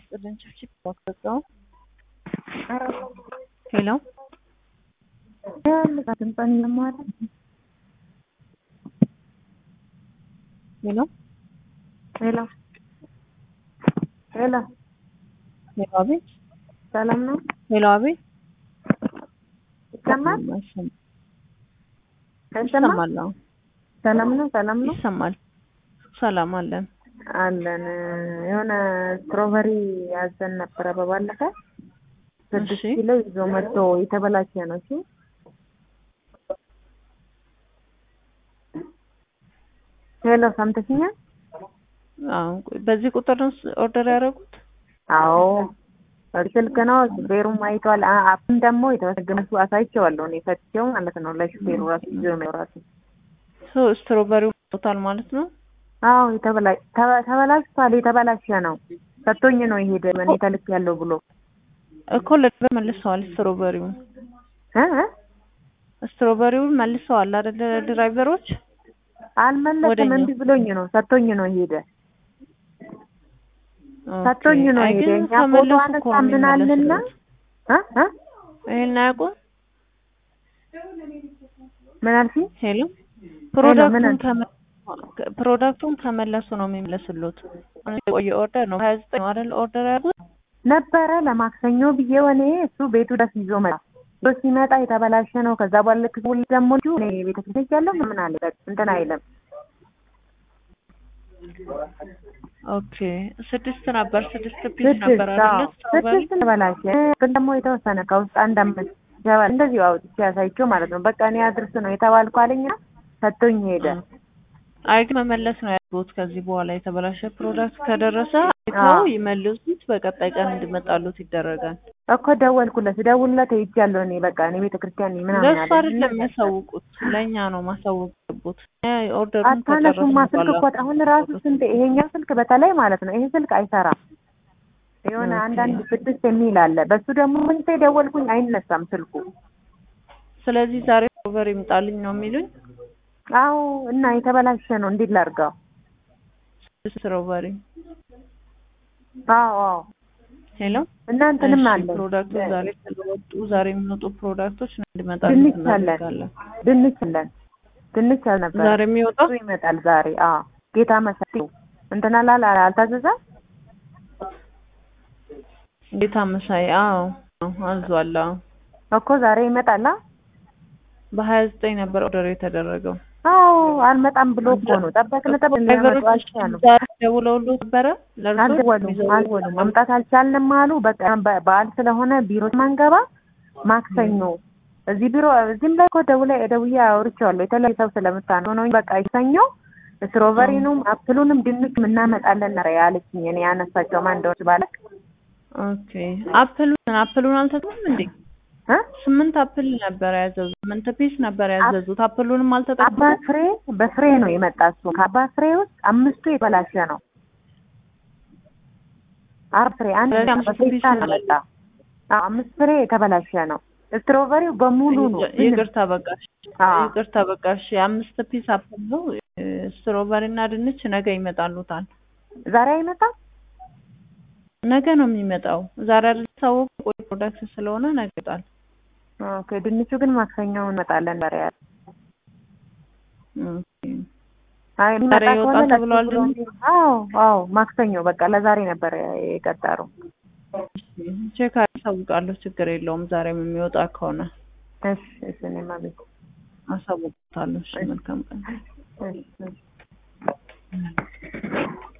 ይስጥልን። ችብችብ ባክሰጠው ሄሎ ሄሎ ሄሎ ሄሎ ሄሎ አቤት ሰላም ነው? ሄሎ አቤት ይሰማል? ይሰማል አይሰማም? ይሰማል አዎ ሰላም ነው? ሰላም ነው ይሰማል ሰላም አለን አለን። የሆነ ስትሮበሪ ያዘን ነበረ በባለፈ ስድስት እሺ ኪሎ ይዞ መጥቶ የተበላሸ ነው። እሺ ሄሎ ሰምተሽኛል? አዎ በዚህ ቁጥር ነው ኦርደር ያደረጉት አዎ ስልክ ነው። ሹፌሩም አይቷል። አ- አሁን ደግሞ የተመሰገነሱ አሳይቼዋለሁ እኔ ፈትቼው ማለት ነው ለሹፌሩ ራሱ ይዞ ነው ራሱ ሶ ስትሮበሪው ሞታል ማለት ነው አዎ የተበላ ተበ- ተበላሽቷል። የተበላሸ ነው ሰጥቶኝ ነው የሄደ እኔ ተልክ ያለው ብሎ እኮ ለድራይቨር መልሰዋል ስትሮበሪውን እ እ? ስትሮበሪውን መልሰዋል አይደለ ድራይቨሮች አልመለስም ወደኛ። እምቢ ብሎኝ ነው ሰጥቶኝ ነው የሄደ ሰጥቶኝ ነው አይ የሄደ ግን እኛ ፎቶ ከመለሱ አነሳ እኮ ነው ምን አልና የሚመለስለት እ እ? ይሄን አያውቁም ምን አልሽኝ? ሄሎ ምን ፕሮዳክቱን አልሽ? ከመ- ፕሮዳክቱን ከመለሱ ነው የሚመለስሉት የቆየ ኦርደር ነው ሀያ ዘጠኝ ነው አይደል ኦርደር ያሉት ነበረ ለማክሰኞ ብዬ እኔ እሱ ቤቱ ደስ ይዞ መጣ ይዞ ሲመጣ የተበላሸ ነው። ከዛ በኋላ ልክ ስውል ደግሞ ልጁ እኔ ቤተክርስቲያን ያለው ምን አለ በቃ እንትን አይልም ኦኬ ስድስት ነበር ስድስት ፒስ ነበር ስድስት አዎ አይደለ ስትሮበሪ ስድስት ተበላሸ ግን ደግሞ የተወሰነ ከውስጥ አንድ አምስት ይገባል እንደዚሁ አውጥቼ ያሳይቼው ማለት ነው። በቃ እኔ አድርስ ነው የተባልኩ አለኝና ሰጥቶኝ ሄደ። አይ ግን መመለስ ነው ያሉት ከዚህ በኋላ የተበላሸ ፕሮዳክት ከደረሰ አይተው አዎ። ይመልሱት በቀጣይ ቀን እንዲመጣሉት ይደረጋል እኮ ደወልኩለት ደውልለት ሄጃለሁ እኔ በቃ እኔ ቤተክርስቲያን ነኝ ምናምን ለእሱ አለ። አይደለም የሚያሳውቁት ለእኛ ነው ማሳወቅ ያለብዎት ኦርደሩን አታነሱማ ከጨረስን ስልክ በኋላ እኮ አሁን ራሱ ስንት ይሄኛው ስልክ በተለይ ማለት ነው ይሄ ስልክ አይሰራም። የሆነ ኦኬ። አንዳንድ ስድስት የሚል አለ። በሱ ደግሞ ምንቴ ደወልኩኝ አይነሳም ስልኩ። ስለዚህ ዛሬ ኦቨር ይምጣልኝ ነው የሚሉኝ አዎ እና የተበላሸ ነው እንዴት ላድርገው? ስትሮበሪ አዎ አዎ ሄሎ እና እንትንም እሺ፣ አለ ፕሮዳክቶች ዛሬ ስለወጡ ዛሬ የሚመጡ ፕሮዳክቶች እንዲመጣሉ ድንች አለን እናደርጋለን ድንች አለን ድንች አልነበረ ዛሬ የሚወጣው እሱ ይመጣል ዛሬ። አዎ ጌታ መሳይ እንትና ላል አልታዘዘም ጌታ መሳይ አዎ አዎ፣ አዟል አዎ እኮ ዛሬ ይመጣል። አ? በሀያ ዘጠኝ ነበር ኦርደር የተደረገው አዎ አልመጣም ብሎ እኮ ነው ጠበቅን ጠበቅን ሊያመጡ ድራይቨሮች አልቻሉም። ዛሬ ደውለውሉ ነበረ ለእርሶ አልደወሉም ይዘው አልደወሉም መምጣት አልቻልንም አሉ። በቃ በ- በዓል ስለሆነ ቢሮ ማንገባ ማክሰኞ እዚህ ቢሮ እዚህም ላይ እኮ ደውላ ደውዬ አውርቼዋለሁ። የተለያዩ ሰው ስለምታነው ነው በቃ ሰኞ ስትሮበሪኑም አፕሉንም ድንች እናመጣለን ነው ያለችኝ። እኔ ያነሳቸው ማን እንደሆነች ባለቅ ኦኬ አፕሉን አፕሉን አልተጠቀሙም እንዴ እ ስምንት አፕል ነበር ያዘዙት ስምንት ፒስ ነበር ያዘዙት አፕሉንም አባ አልተጠቀሙም ፍሬ በፍሬ ነው የመጣ እሱ ከአባ ፍሬ ውስጥ አምስቱ የተበላሸ ነው። አራት ፍሬ አንድ ስለዚህ አምስት ፒስ በፌስታል ነው መጣ። አዎ አምስት ፍሬ የተበላሸ ነው። ስትሮበሪው በሙሉ ነው። ምንም ይቅርታ በቃሽ አዎ ይቅርታ በቃሽ አምስት ፒስ አፕል ነው ስትሮበሪ እና ድንች ነገ ይመጣሉታል ዛሬ አይመጣም። ነገ ነው የሚመጣው ዛሬ አይደል ታወቀ ቆይ ፕሮዳክት ስለሆነ ነገ ይመጣል ኦኬ ድንቹ ግን ማክሰኞ እንመጣለን ዛሬ ያለ ኦኬ አይ የሚመጣ ዛሬ ከሆነ ይወጣል ለሱ ተብሏል ብሎ ድንቹ? እንዲ- አዎ አዎ ማክሰኞ በቃ ለዛሬ ነበር የቀጠሩ። ቼክ አሳውቃለሁ ችግር የለውም ዛሬም የሚወጣ ከሆነ እሺ እሺ እኔማ ቤት አሳውቃለሁ እሺ መልካም ቀን እሺ እሺ